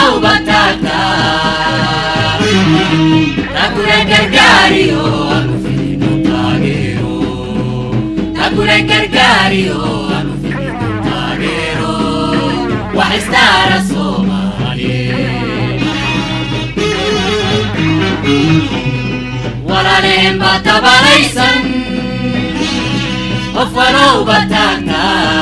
walowba taagta takule gargaariyo anu fidino taageero takule gargaariyo anu fidino taageero wax istaara soomaaliyeed walaalehen baa tabalaysan qof walowba taagta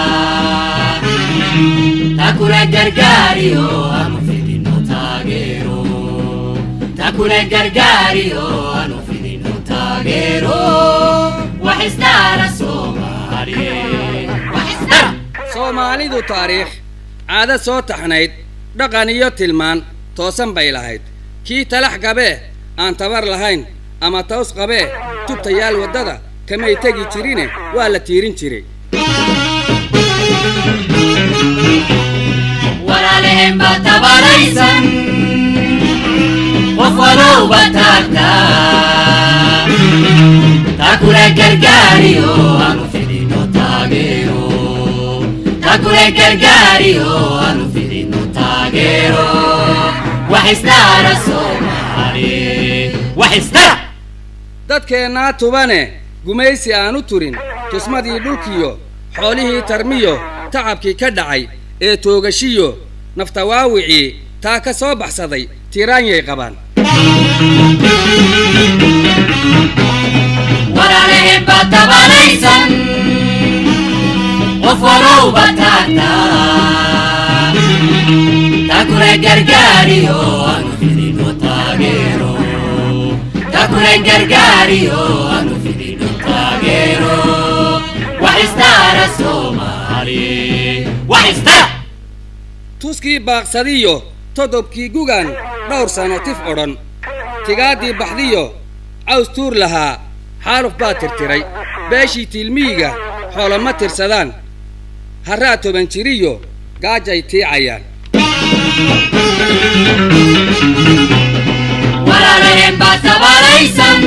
takule gargaariyo anu fidino taageero takule gargaariyo anu fidino taageero wax istaara soomaaliyeed wax istaara soomaalidu taariikh caado soo taxnayd dhaqan iyo tilmaan toosan bay lahayd kii talax qabee aan tabar lahayn ama taws qabee tubtayaal waddada kamay tegi jirine waa la tiirin jiray walaalehen baa tabalaysan qof walowba taagta takule gargaariyo anu fidino taageero takule gargaariyo anu fidino taageero wax istaara soomaaliyeed wax istaara dadkeennaa tubane gumaysi aan u turin tusmadii dhulkiyo xoolihii tarmiyo tacabkii ka dhacay ee toogashiyo naftawaawicii taa ka soo baxsaday tiiraanyay qabaan walaalehen baa tabalaysan qof walowba taagta takule gargaariyo anu fidino taageero takule gargaariyo anu fidino taageero wax istaara soomaaliyeed wax istaara tuskii baaqsadiyo todobkii gugan dhowr sano tif odhan tigaaddii baxdiyo caws tuur lahaa xaaluf baa tirtiray beeshii tiilmiyiga xoolo ma tirsadaan harraa toban jiriyo gaajay tiicayaan walaalehen baa tabalaysan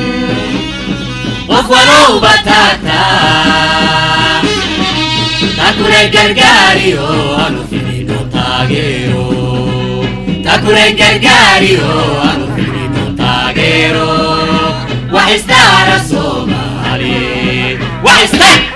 qof walowba taagta takule gargaariyo anu fidino taageero takule gargaariyo anu fidino taageero wax istaara soomaaliyeed wax istaara